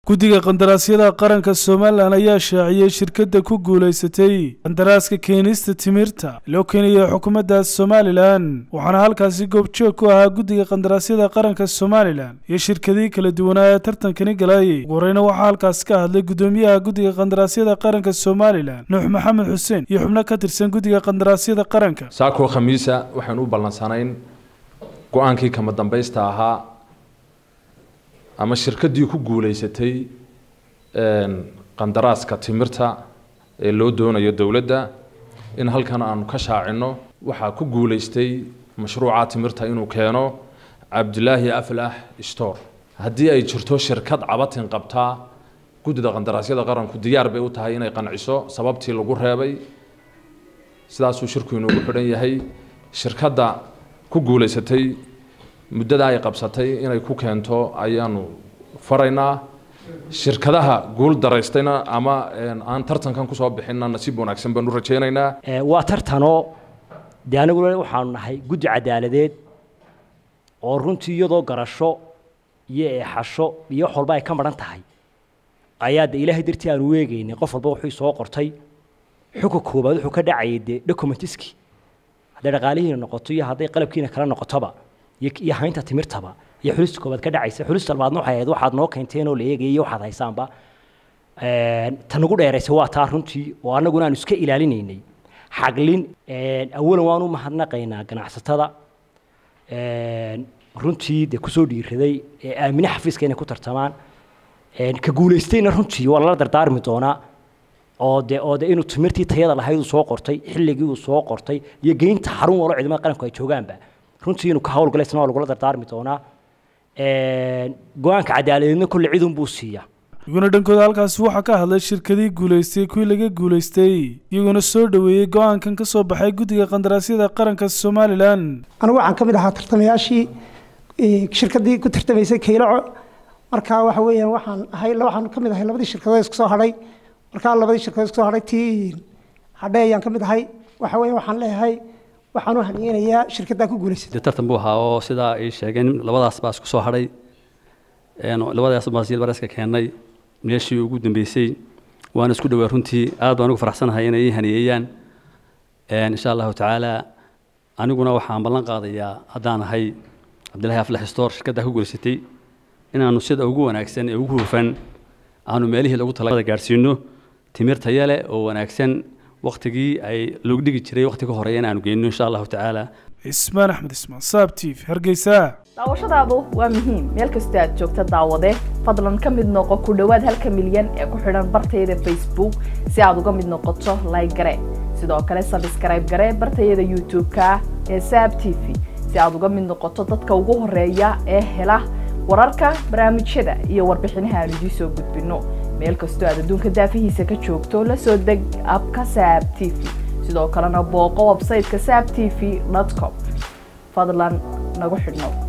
guddiga qandaraasyada qaranka somalilan ayaa shaaciyey shirkadda ku guulaysatay qandaraaska keenista timirta loo keenayo xukuumadda somalilan waxaana halkaasi goobjoog ku ahaa guddiga qandaraasyada qaranka somalilan iyo shirkadihii kala duwanaa ee tartankani galayay ugu horeyna waxaa halkaasi ka hadlay guddoomiyaha guddiga qandaraasyada qaranka somalilan nuux maxamed xuseen iyo xubno ka tirsan guddiga qandaraasyada qaranka saakoo khamiisa waxaan u ballansanayn go-aankii kama dambaysta ahaa ama shirkaddii ku guulaysatay qandaraaska timirta ee loo doonayo dowladda in halkan aanu ka shaacino waxaa ku guulaystay mashruuca timirta inuu keeno cabdilaahi aflax store haddii ay jirto shirkad cabatin qabtaa guddida qandaraasyada qaranku diyaar bay u tahay inay qanciso sababtii lagu reebay sidaasuu shirku inuugu xidhan yahay shirkadda ku guulaysatay muddada ay qabsatay inay ku keento ayaanu faraynaa shirkadaha guul daraystayna ama aan tartankan kusoo bixinna nasiib wanaagsan baan u rajaynaynaa waa tartanoo dee aniguna waxaanu nahay guddi cadaaladeed oo runtii iyadoo garasho iyo eexasho iyo wax walba ay ka maran tahay ayaa de ilaahay dartii aanu weegaynay qof walba wuxuu soo qortay xuka koobaad wuxuu ka dhacayay dee documentiski hadday dhaqaalihiina noqoto iyo hadday qalabkiina kala noqotoba iyo haynta timirtaba iyo xulista koobaad ka dhacaysa xulista labaadna waxay ahayd waxaad noo keenteen oo la eegayay iyo waxaad haysaanba ta nagu dheeraysa waa taa runtii oo annaguna aanu iska ilaalinaynay xaglin awalan waan u mahadnaqaynaa ganacsatada runtii dee kusoo dhiiraday ee aamine xafiiska inay ku tartamaan ka guulaystayna runtii waa lala dardaarmi doonaa oo de oo de inuu timirtii tayada lahayd uu soo qortay xilligii uu soo qortay iyo geynta xarun walo ciidamada qaranku ay joogaanba runtii inuu ka hawlgala isna waa lagula dardaarmi doonaa go-aanka cadaaladeedna kolle cidun buu siiyaa iyaguna dhankooda halkaasi waxaa ka hadlay shirkadii guulaystay kuwii laga guulaystay iyaguna soo dhoweeyey go-aankan ka soo baxay guddiga qandaraasyada qaranka somalilan anigu waxaan ka mid ahaa tartamayaashii shirkaddii ku tartamaysay kaylaco markaa waxa weeyaan waxaan ahay waxaan ka mid ahay labadii shirkadood isku soo hadhay markaa labadii shirkadood isku soo hadhay tii hadhe ayaan ka mid ahay waxa weeyaan waxaan leeyahay waxaan u haniyeynayaa shirkaddaa ku guulaysay tartan buu ahaa oo sidaa ay sheegeen labadaas baa isku soo hadhay labadaas baa silbareska keennay meeshii ugu dambeysay waana isku dhowaa runtii aad baan ugu faraxsanahay inay ii haniyeeyaan insha allahu tacaala aniguna waxaan ballan qaadayaa haddaan ahay cabdillahi aflax store shirkaddaa ku guulaysatay inaanu sida ugu wanaagsan ee ugu hufan aanu meelihii lagu talada gaadhsiino timir taya leh oo wanaagsan waktigii ay loogu dhigi jiray wakti ka horeeya in aanu geyno insha allahu tacaala cismaan axmed ismaan saab t v hargeysa daawashadaadu waa muhiim meel kastoo aad joogta daawade fadlan ka mid noqo ku dhowaad halka milyan ee ku xidhan bartayada facebook si aad uga mid noqoto like gare sidoo kale sabskrayb gare bartayada youtube-ka ee saab t v si aad uga mid noqoto dadka ugu horeeya ee hela wararka barnaamijyada iyo warbixinaha aan idiin soo gudbino meel kastoo aad adduunka daafihiisa ka joogto la soo deg abka saab t v sidoo kalena booqo websayteka saab t v com fadlan nagu xidhnow